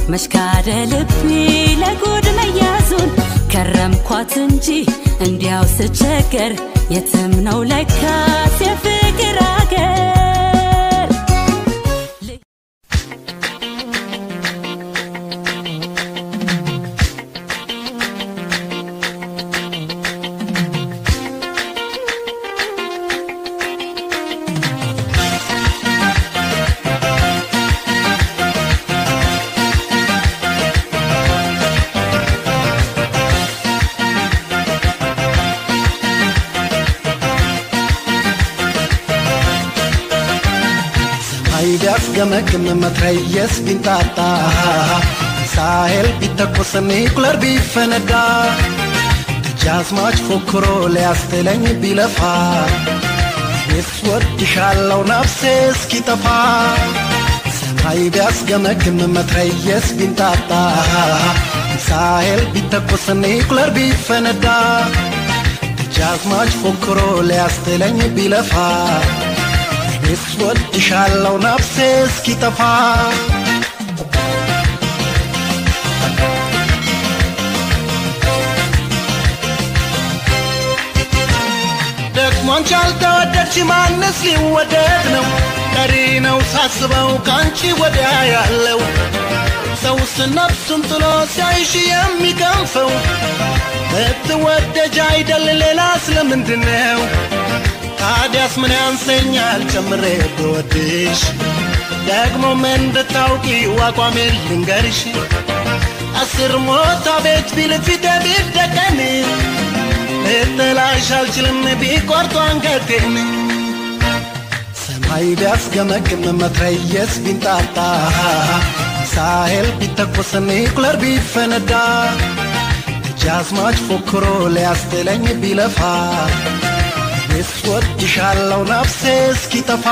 መሽካደ ልቤ ለጉድ መያዙን ከረምኳት እንጂ እንዲያው ስቸገር የትም ነው ለካስ የፍቅር አገር ሰማይ ቢያስገመግም መትረየስ ቢንጣጣ ሳሄል ቢተኮስ ኒኩለር ቢፈነዳ ደጃዝማች ፎክሮ ሊያስትለኝ ቢለፋ እኔስ ወድሻለው ነፍሴ እስኪጠፋ ሰማይ ቢያስገመግም መትረየስ ቢንጣጣ ሳሄል ቢተኮስ ኒኩለር ቢፈነዳ ደጃዝማች ፎክሮ ሊያስትለኝ ቢለፋ እኔስ ወድሻለው ነፍሴ እስኪጠፋ ደግሞ አንቺ አልተወደድሽ ማንስ ሊወደድ ነው ቀሪ ነው ሳስበው ከአንቺ ወዲያ ያለው ሰውስ ነፍሱን ጥሎ ሲያይሽ የሚከንፈው ብትወደጅ አይደል ሌላ ስለምንድን ነው ታዲያስ ምን ያንሰኛል ጨምሬ ብወድሽ ደግሞ ምን እንድታውቂ አቋሜን ልንገርሽ አስር ሞታ ቤት ቢል ፊቴ ቢደቀን ልጥላሽ አልችልም ቢቆርጡ አንገቴን ሰማይ ቢያስገመግም መትረየስ ቢንጣጣ ሳሄል ቢተኮስ ኒኩለር ቢፈነዳ ደጃዝማች ፎክሮ ሊያስትለኝ ቢለፋ እኔስ ወድሻለው ነፍሴ እስኪጠፋ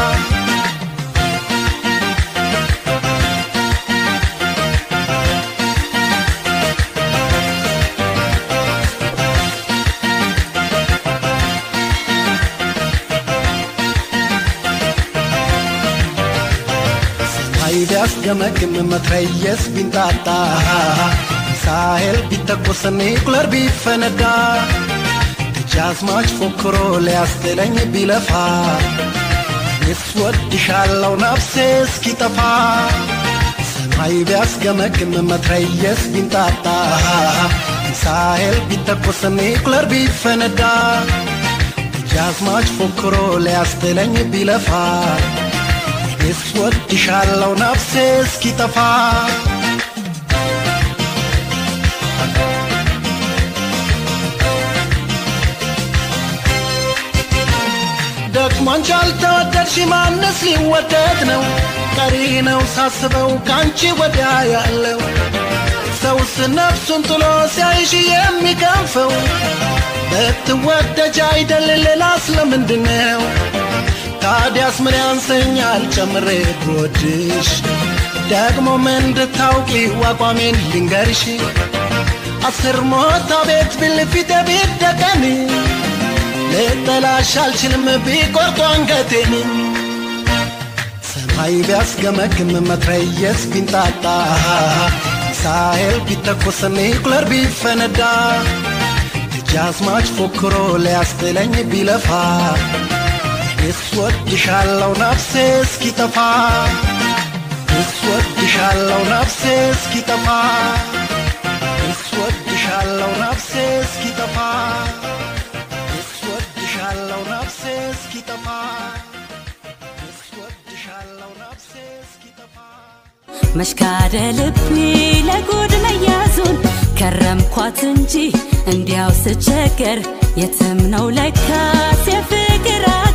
ሰማይ ቢያስገመግም መትረየስ ቢንጣጣ ሳሄል ቢተኮስ ኒኩለር ቢፈነዳ ደጃዝማች ፎክሮ ሊያስትለኝ ቢለፋ እኔስ ወድሻለው ነፍሴ እስኪጠፋ ሰማይ ቢያስገመግም መትረየስ ቢንጣጣ ሳሄል ቢተኮስ ኒኩለር ቢፈነዳ ደጃዝማች ፎክሮ ሊያስትለኝ ቢለፋ እኔስ ወድሻለው ነፍሴ እስኪጠፋ ደግሞ አንቺ አልተወደድሽ ማንስ ሊወደድ ነው ቀሪ ነው ሳስበው ከአንቺ ወዲያ ያለው ሰውስ ነፍሱን ጥሎ ሲያይሽ የሚከንፈው ብትወደጅ አይደል ሌላ ስለምንድን ነው ታዲያስ ምን ያንሰኛል ጨምሬ ብወድሽ ደግሞ ምን እንድታውቂ አቋሜን ልንገርሽ አስር ሞታ ቤት ቢል ፊቴ ቢደቀን ልጠላሽ አልችልም ቢቆርጡ አንገቴን ሰማይ ቢያስገመግም መትረየስ ቢንጣጣ ሳሄል ቢተኮስ ኒኩለር ቢፈነዳ ደጃዝማች ፎክሮ ሊያስትለኝ ቢለፋ እኔስ ወድሻለው ነፍሴ እስኪጠፋ እኔስ ወድሻለው ነፍሴ እስኪጠፋ እኔስ ወድሻለው ነፍሴ እስኪጠፋ እኔስ ወድሻለው ነፍሴ እስኪጠፋ እኔስ ወድሻለው ነፍሴ እስኪጠፋ መሽካደ ልቤ ለጉድ መያዙን ከረምኳት እንጂ እንዲያው ስቸገር የትም ነው ለካስ የፍቅር